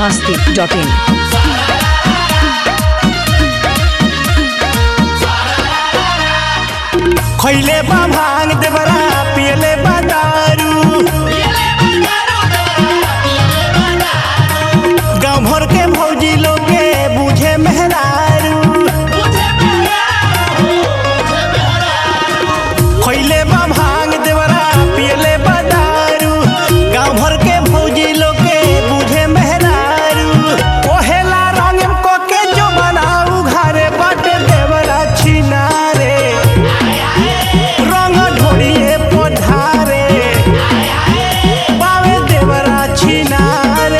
masti.in. खैले बा भांग देवरा पियले बा दारू गाँव भर के भौजी लोग के बुझे मेहरारू खैले बा भांग देवरा पियले बा दारू गाँव भर के भौजी लोग के बुझे मेहरारू ओहेला रंग को के जो बनाऊ घरे बाटे देवरा छिनारे रंग ढोड़िए पधारे बावे देवरा छिनारे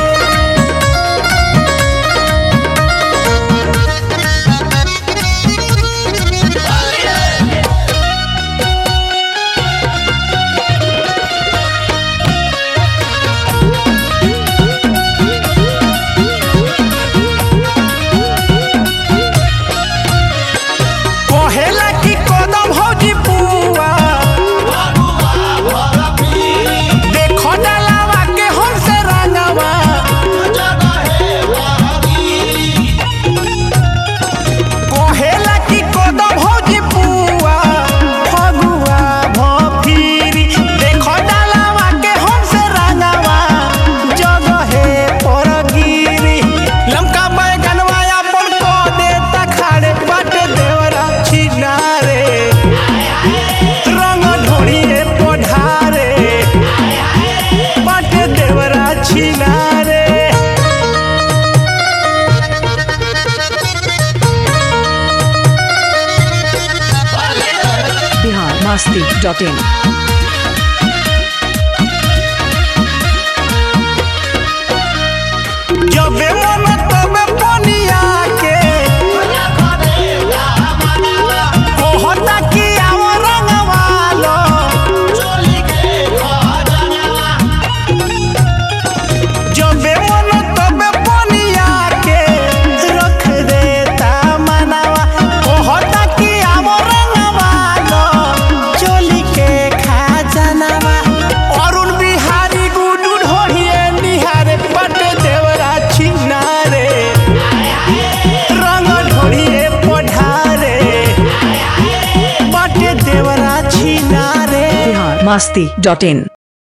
कहेला कि कदम भौजी पुआ देखो डलावा के हमसे रंगवा कहेला कि कदम भौजी पुआ फगुआ भफिरी देखो डलावा के हमसे रंगवा जगहे पर गिरी लमका बैगनवा अपन को देता खाड़े बाटे देवरा छिनारे रंग ढोड़िए पढ़ारे बाटे देवरा छिनारे Bihar masti.in. जबे मन तबे पनिया के कहता कि आओ रंगवालो जबे मन तबे पनिया के रख देता मनवा कहता कि आओ रंगवालो चोली के खजानवा अरुण बिहारी गुडू ढोढ़िए निहारे पट देवरा छिनारे रंग ढोढ़िए पढ़ारे पट देवरा छिनारे Bihar masti.in.